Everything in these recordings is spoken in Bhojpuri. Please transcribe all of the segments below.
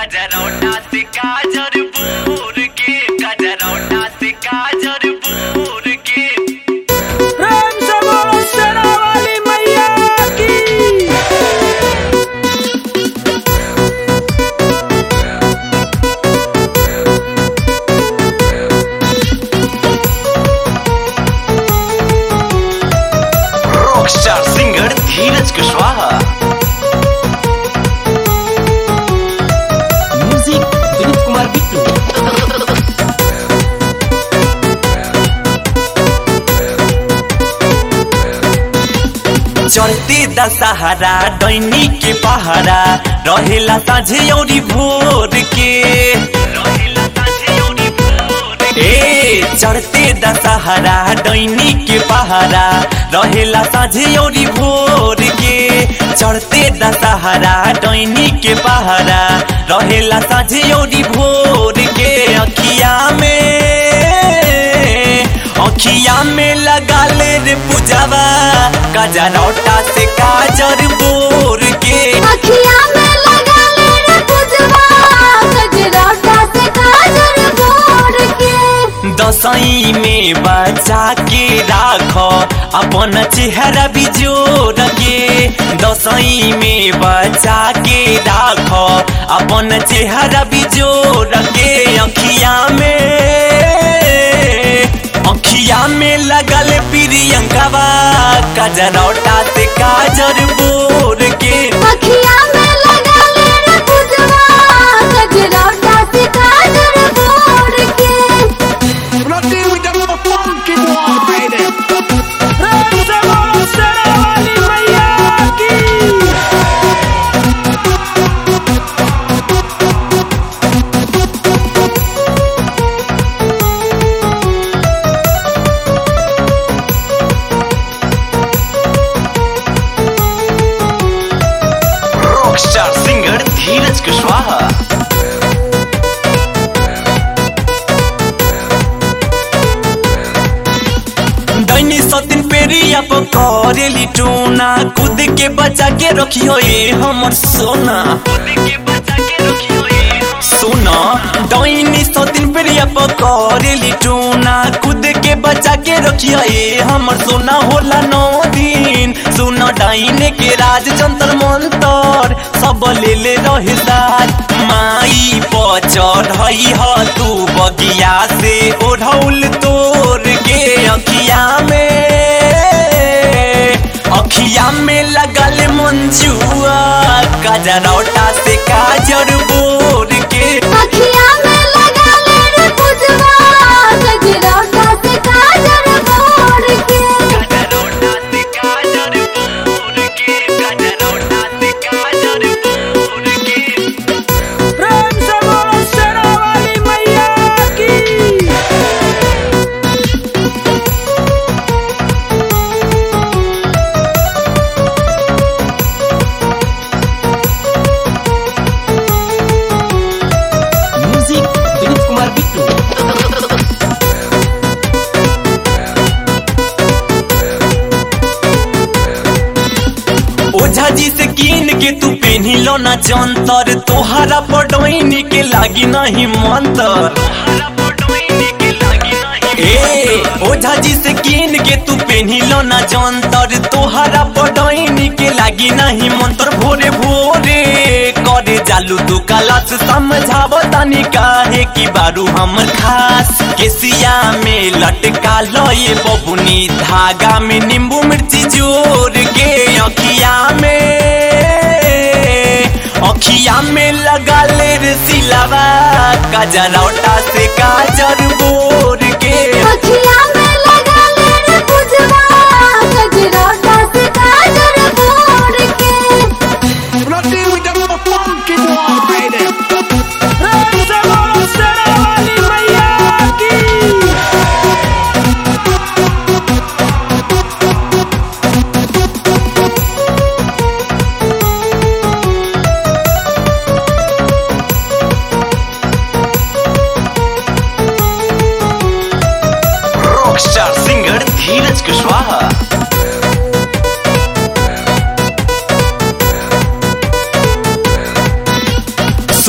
गजरौटा से गाजर बूर के गजरौटा से गाजर बूर के प्रेम से बोलो शेरा वाली मैया की rockstar singer Dheeraj Kushwaha music Vineet Kumar Bittu चढ़ते दशहरा दैनी के पहरा रहेला साझे औरी भोर के ए चढ़ते दशहरा दैनी के पहरा रहेला साझे औरी भोर के चढ़ते दशहरा दैनी के पहरा रहेला साझे औरी भोर के अखिया में अखिया में लगा ले रे पूजावा गजरौटा से गाजर बोर के अखिया में लगा ले रे पुजवा गजरौटा से गाजर भोर के दसई में बचा के राख अपन चेहरा बिजोर के दसई में बचा के राख अपन चेहरा बिजोर के अखिया में अखिया में लगल प्रियंकावा गजरौटा से गाजर बोर के अखिया में लगा ले रे पुजवा गजरौटा से गाजर भोर के प्रेम से बोलो शेरा वाली मैया की रॉकस्टार सिंगर धीरज कुशवाहा दैनी सतिन पेरिया पकड़ेली टोना कूद के बचा के रखियो ये हमर सोना सोना दैनी सतिन पेरिया पकड़ेली टोना कूद के बचा के रखियो ये हमर सोना होला नौ दिन सुन डाइने के राज जंतर मंतर सब ले ले रहे साथ माई पर चढ़ई ह तू बगिया से ओढ़ौल तोर के अखिया में अखिया में लगल मंजुआ गजरौटा से काजर बोर के अखिया में लगा ले रे पुजवा गजरौटा से गाजर भोर के गजरौटा से काजर बोर के गजरौटा से काजर बोर के प्रेम से बोलो शेरा वाली मैया की म्यूजिक विनीत कुमार बिट्टू ओझा जी से कीन के तू पेन्ही लो ना जंतर तोहरा पटोइनी के लागी नहीं मंतर ए ओझा जी से कीन के तू पेन्ही लो ना जंतर तोहरा पटोइनी के लागी नहीं मंतर भोरे भोरे करे जालू तू कलश समझाव तनी काहे की बारू हमर खास केसिया में लटका लो ये बबुनी धागा में नींबू मिर्ची जोर के अखिया में अखिया में लगा ले रे सिलावा गजरौटा से गाजर बोर के अखिया में लगा ले रे पुजवा गजरौटा से गाजर भोर के प्रेम से बोलो शेरा वाली मैया की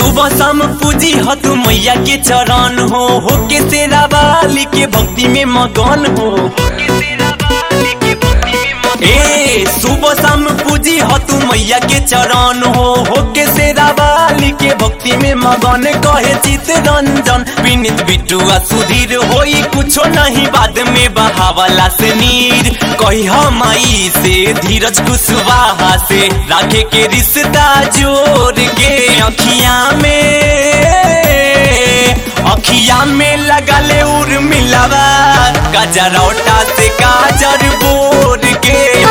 सुबह शाम पूजी ह तू मैया के चरण हो हो के तेरा वाली के भक्ति में मगन हो ए सुबह शाम पूजी ह तू मैया के चरण हो हो के तेरा वाली के भक्ति में मगन कहे चित रंजन विनित बिटुआ सुधीर होई कुछो नहीं बाद में बहावला से नीर कही माई से धीरज कुशवाहा से राखे के रिश्ता जोड़ के अखियां में अखिया में लगले उर मिलावा गजरौटा से गाजर बोर के